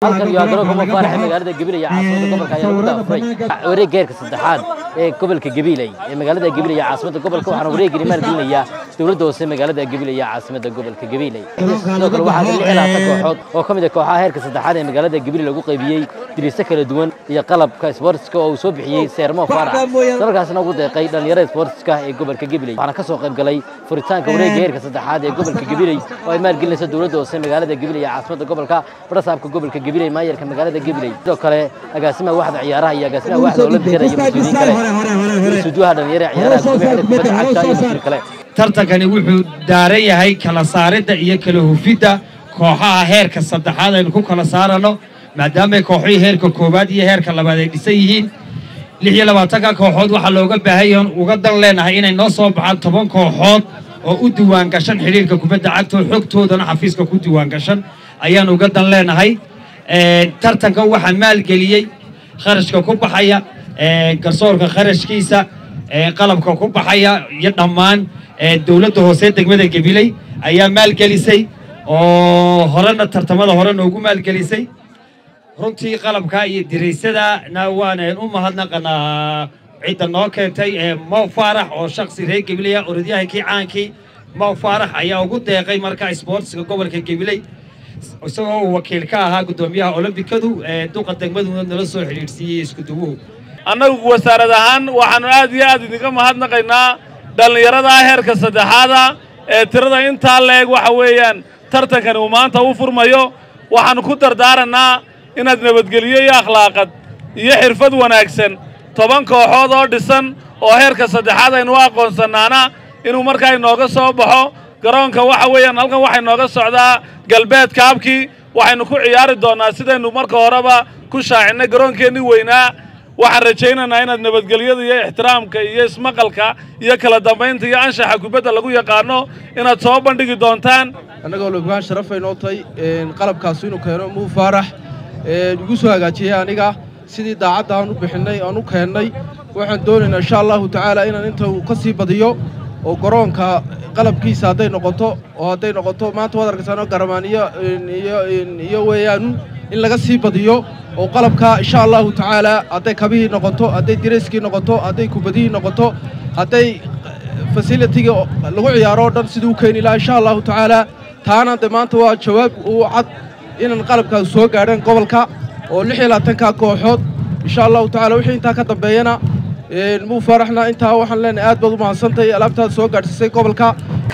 halkan iyo garoonka mafaarax ee magaalada gabiley ee caasimada gobolka ayaa lagu daafuray wareegga heerka saddexaad ee gobolka gabiley ee magaalada gabiley ee caasimada gobolka waxaana wareegani maalgelinayaa dowladda hoose magaalada gabiley ee caasimada gobolka gabiley sidoo kale waxaa lix ilaa tan kooxood oo ka mid ah kooxaha heerka saddexaad ee magaalada gabiley lagu qaybiyey diriise kala duwan iyo qalabka sportska oo uu soo bixiyey seermo faarax dalkaasna ugu deeqay dhallinyarada sportska ee gobolka gabiley waxaana ka soo qayb galay furitaanka wareegga heerka saddexaad ee gobolka gabiley oo ay maalgelinayso dowladda hoose magaalada gabiley ee caasimada gobolka barasaabka gobolka gabiley maayarka magaalada gabiley sidoo kale agaasimaha waxda ciyaaraha iyo agaasimaha waxda olambikada iyo mas-uuliyiin kale isuduwaha dhalinyarada ciyaaraha gudoomiyaha kubadda cagta iyo mas-uul kale tartankani wuxuu daaran yahay kala saaridda iyo kala hufidda kooxaha heerka saddexaad aynu ku kala saarano maadaamay kooxihii heerka koowaad iyo heerka labaad ay dhisan yihiin lix iyo labaatanka kooxood waxaa looga baahan yahan uga dan leenahay inay noo soo baxaan toban kooxood oo u diiwaan gashan xidhiirka kubadda cagta oo xogtoodana xafiiska ku diiwaan gashan ayaan uga dan leenahay tartankan waxaa maalgeliyey kharashka ku baxaya garsoorka kharashkiisa qalabka ku baxaya iyo dhammaan dowladda hoose degmada gabiley ayaa maalgelisay oo horena tartamada hore noogu maalgelisay runtii qalabka iyo diraysadana waanaan u mahadnaqanaa cidda noo keentay mow faarax oo shaksi reer gabileya orodyahankii caankii mow faarax ayaa ugu deeqay marka isboortiska gobolka gabiley isagoo uu wakiil ka ahaa guddoomiyaha olombikadu duqa degmaduna nala soo xidhiidhsiiyey iskuduwuhu annagu wasaarad ahaan waxaannu aad iyo aad idinka mahadnaqaynaa dhallinyarada heerka saddexaada ee tirada intaa la-eg waxa weeyaan tartankani uu maanta u furmayo waxaannu ku dardaarannaa inaad nabadgeliyo iyo akhlaaqad iyo xirfad wanaagsan toban kooxood oo dhisan oo heerka saddexaad aynu u aqoonsanaana inuu markaa inooga soo baxo garoonka waxa weeyaan halkan waxay nooga socdaa galbeedka habkii waxaynu ku ciyaari doonnaa sidaynu marka horeba ku shaacinnay garoonkeennii weynaa waxaan rajaynaynaa inaad nabadgelyada iyo ixtiraamka iyo ismaqalka iyo kala dambaynta iyo anshaxa kubadda lagu yaqaano inaad soo bandhigi doontaan annagoo lobgaan sharafay noo tahay qalabkaasu inuu keeno muu faarax igu soo hagaajiyey aniga sidii daacadda aan u bixinnay aan u keennay waxaan doonaynaa insha allahu tacaala inaan inta uu ka sii badiyo oo garoonka qalabkiisa hadday noqoto oo hadday noqoto maanta waad arkaysaano garamaan iyo iyo weeyaan in laga sii badiyo oo qalabka insha allahu tacaala hadday kabihii noqoto hadday dirayskii noqoto hadday kubadihii noqoto hadday fasilitiga lagu ciyaaro o dhan siduu u keeni lahaa insha allahu tacaala taana de maanta waa jawaab uu cad inaan qalabkaas soo gaadheen gobolka oo lix iyo labaatanka kooxood insha allahu tacala wixii intaa ka dambeeyana muu faaraxna intaa waxaan leenahay aad baad u mahadsantahay alaabtaad soo gaadhsiisay gobolka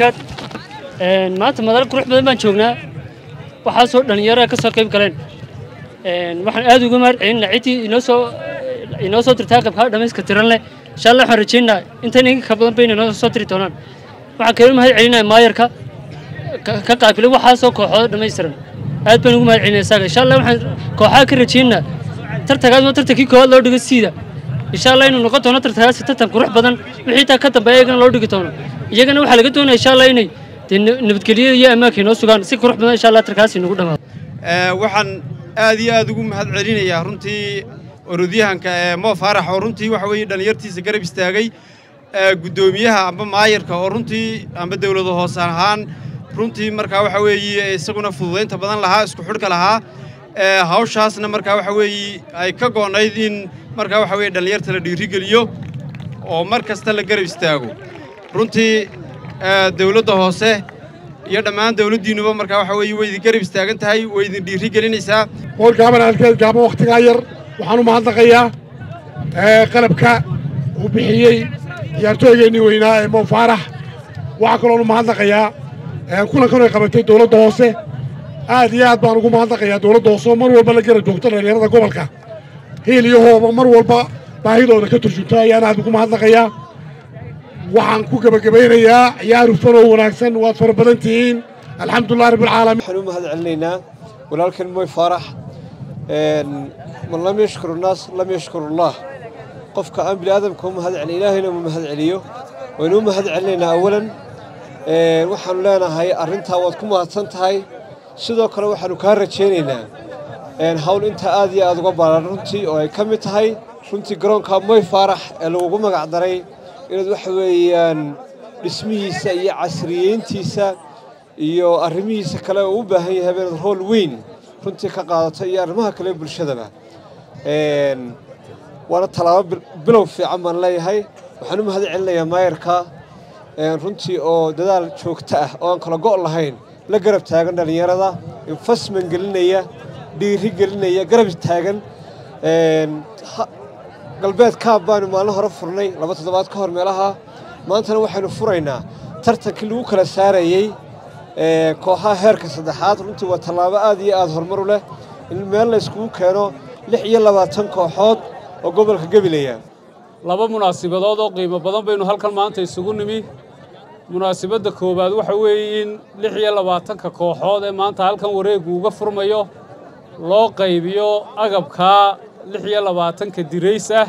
maanta madal qurux badan baan joognaa waxaasoo dhallinyarada ka soo qayb galeen waxaan aad uga mahad celinaa ciddii inoo soo inoo soo dirtaa qaybkaa dhammayska tiran leh insha allah waxaan rajaynaa intan inka ka badan bayna inoo soo diri doonaan waxaan kaloo mahad celinaya maayarka ka qaabilay waxaasoo kooxooda dhammaystiran aad baan ugu mahad celinaya isaga insha allah waxaan kooxaha ka rajaynaa tartankaas waa tartankii koowaad loo dhigo siida insha allah inuu noqon doono tartankaasi tartan qurux badan wixii taa ka dambeeya iyagana loo dhigi doono iyagana waxaa laga doonaya insha allah inay dee nabadgelyada iyo ammaanka inoo sugaan si qurux badan insha allah tarkaasi nagu dhamaado waxaan aad iyo aad ugu mahad celinayaa runtii orodyahanka ee moo faarax oo runtii waxa weeye dhallinyartiisa garab istaagay guddoomiyaha amba maayarka oo runtii amba dawlada hoose ahaan runtii markaa waxa weeye isaguna fududaynta badan lahaa isku xidhka lahaa hawshaasna markaa waxa weeye ay ka go'nayd in markaa waxa weye dhallinyarta la dhiirigeliyo oo mar kasta la garab istaago runtii dawladda hoose iyo dhammaan dawladdiinnuba markaa waxa weeye way idin garab istaagan tahay way idin dhiiri gelinaysaa hool gaaban alkeed gaaban wakhtigaa yar waxaan u mahadnaqayaa qalabka uu bixiyey ciyaartooygeennii weynaa ee moo faarax waxaa kaloon u mahadnaqayaa kulankan ay qabatay dawladda hoose aad iyo aad baan ugu mahadnaqayaa dawladda hoose oo mar walba la garab joogto dhallinyarada gobolka hiil iyo hooba mar walba baahidooda ka turjunta ayaan aad ugu mahadnaqayaa waxaan ku gebagabaynayaa ciyaar hufan oo wanaagsan waad fara badan tihiin alxamdulilah rabbilcaalamiin waxaan u mahad celinaynaa walaalkan moy faarax man lam yashkuru naas lam yashkuru allah qofka aan bini aadamka u mahad celin ilaahayna uma mahad celiyo waynu u mahad celinaynaa awalan waxaannu leenahay arrintaa waad ku mahadsan tahay sidoo kale waxaannu kaa rajaynaynaa hawl intaa aad iyo aad uga baaran runtii oo ay ka mid tahay runtii garoonka moy faarax ee lagugu magac daray inaad waxa weeyaan dhismihiisa iyo casriyeyntiisa iyo arrimihiisa kale uu u baahan yahay inaad rool weyn runtii ka qaadato iyo arrimaha kale bulshadaba waana tallaabo bilow fiican baan leeyahay waxaan u mahad celinayaa maayarka runtii oo dadaal joogto ah oo aan kala go' lahayn la garab taagan dhallinyarada infasman gelinaya dhiiri gelinaya garab taagan galbeed kaab baanu maalin hore furnay laba toddobaad ka hor meelaha maantana waxaynu furaynaa tartankii lagu kala saarayey kooxaha heerka saddexaad runtii waa tallaabo aad iyo aad horumar u leh in meel la yskugu keeno lix iyo labaatan kooxood oo gobolka gabilaya laba munaasibadood oo qiimo badan baynu halkan maanta isugu nimi munaasibadda koowaad waxa weeye in lix iyo labaatanka kooxood ee maanta halkan wareeggu uga furmayo loo qaybiyo agabkaa lix iyo labaatanka dirays ah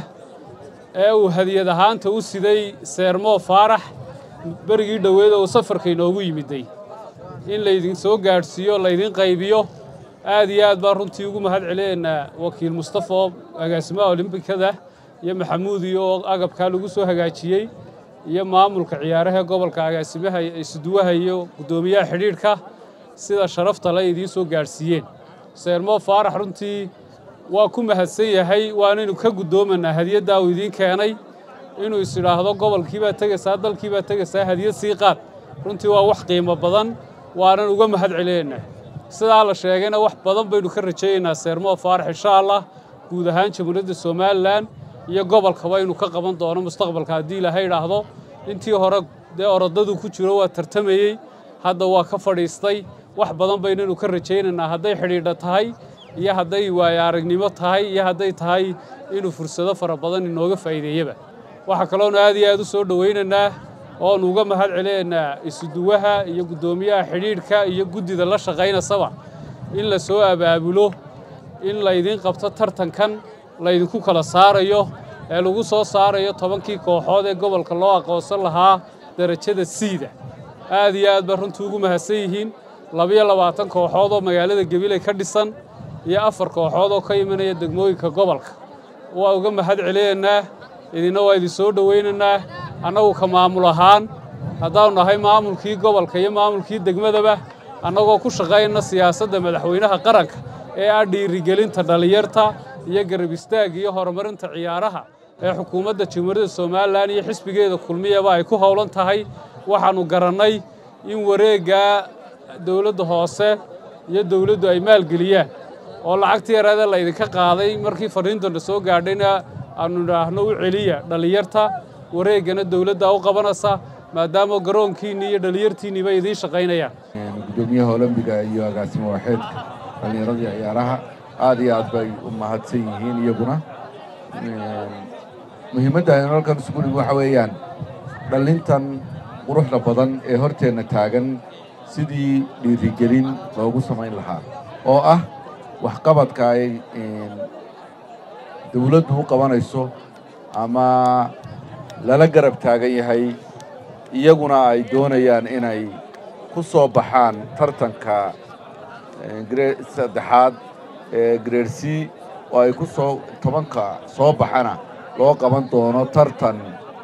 ee uu hadiyad ahaanta u siday seermoo faarax berigii dhoweed oo safarka inoogu yimiday in laydin soo gaadhsiiyo laydin qaybiyo aad iyo aad baan runtii ugu mahad celinaynaa wakiil mustafa oo agaasimaha olimbikada iyo maxamuud iyo oo agabkaa lagu soo hagaajiyey iyo maamulka ciyaaraha gobolka agaasimaha isuduwaha iyo guddoomiyaha xidhiidhka sida sharafta le idiin soo gaadhsiiyeen seermoo faarax runtii waa ku mahadsan yahay waanaynu ka guddoomanaa hadiyaddaa uu idiin keenay inuu is idhaahdo gobolkii baad tegaysaa dalkii baad tegaysaa hadiyad sii qaad runtii waa wax qiimo badan waanan uga mahad celinaynaa sidaa la sheegayna wax badan baynu ka rajaynaynaa seermoo faarax insha allah guud ahaan jamhuuriyadda somalilan iyo gobolkaba inuu ka qaban doono mustaqbalka haddii ilaahay idhaahdo intii hore dee orodadu ku jiro waa tartamayey hadda waa ka fadhiistay wax badan baynaynu ka rajaynaynaa hadday xidhiidha tahay iyo hadday waayo aragnimo tahay iyo hadday tahay inuu fursado fara badan inooga faa'iideeyaba waxaa kaloonu aad iyo aad u soo dhowaynaynaa oonu uga mahad celinaynaa isuduwaha iyo guddoomiyaha xidhiidhka iyo guddida la shaqaynasaba in la soo abaabulo in laydin qabto tartankan laydinku kala saarayo ee lagu soo saarayo tobankii kooxood ee gobolka loo aqoonsan lahaa darajada siida aad iyo aad baa runtii ugu mahadsan yihiin labiyo labaatan kooxood oo magaalada gabiley ka dhisan iyo afar kooxood oo ka imanaya degmooyinka gobolka waa uga mahad celinaynaa idinna waa idin soo dhowaynaynaa annagu ka maamul ahaan haddaanu nahay maamulkii gobolka iyo maamulkii degmadaba annagoo ku shaqaynna siyaasadda madaxweynaha qaranka ee ah dhiirigelinta dhallinyarta iyo garab istaagga iyo horumarinta ciyaaraha ee xukuumadda jamhuuriyadda somalilan iyo xisbigeeda kulmiyaba ay ku howlan tahay waxaannu garannay in wareeggaa dowladda hoose iyo dowladdu ay maalgeliyaan oo lacagtii yareeda laydinka qaaday markii fadhiintana soo gaadhayna aannu idhaahno u celiya dhallinyarta wareeggana dowladda u qabanaysa maadaama garoonkiinni iyo dhallinyartiinniba idiin shaqaynayaan gudoomiyaha olombiga iyo agaasimo waaxeedka dhallinyaradii ciyaaraha aad iyo aad bay u mahadsan yihiin iyaguna muhiimadda aynu halkan isugu nimi waxa weeyaan dhallintan quruxda badan ee horteenna taagan sidii dhiirigelin loogu samayn lahaa oo ah waxqabadka ay dawladdu u qabanayso ama lala garab taagan yahay iyaguna ay doonayaan inay ku soo baxaan tartanka saddexaad ee grade c oo ay ku soo tobanka soo baxana loo qaban doono tartan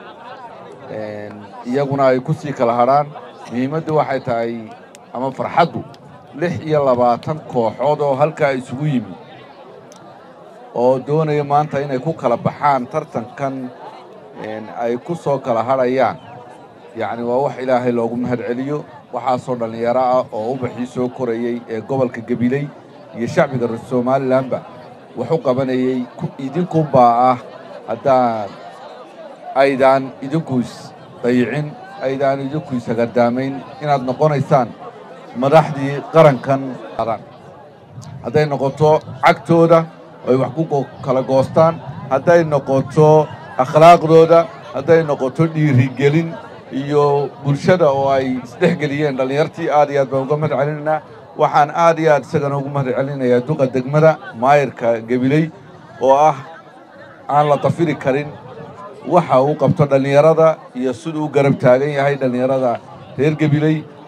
iyaguna ay ku sii kala hadhaan muhiimaddu waxay tahay ama farxaddu lix iyo labaatan kooxood oo halkaa isugu yimi oo doonaya maanta inay ku kala baxaan tartankan ay ku soo kala hadhayaan yacni waa wax ilaahay loogu mahad celiyo waxaasoo dhallinyaro ah oo ubaxii soo korayey ee gobolka gabiley iyo shacbiga reer somalilanba wax u qabanayey idinkunbaa ah haddaan aydaan idinku is dayicin aydaan idinku isagadaamayn inaad noqonaysaan madaxdii qarankan hadday noqoto cagtooda ay wax ku kala goostaan hadday noqoto akhlaaqdooda hadday noqoto dhiirigelin iyo bulshada oo ay isdhexgeliyeen dhallinyartii aad iyo aad baan uga mahad celinaynaa waxaan aad iyo aad isagana ugu mahad celinayaa duqa degmada maayirka gabiley oo ah aan la dafiri karin waxa uu qabto dhallinyarada iyo siduu u garab taagan yahay dhallinyarada reer gabiley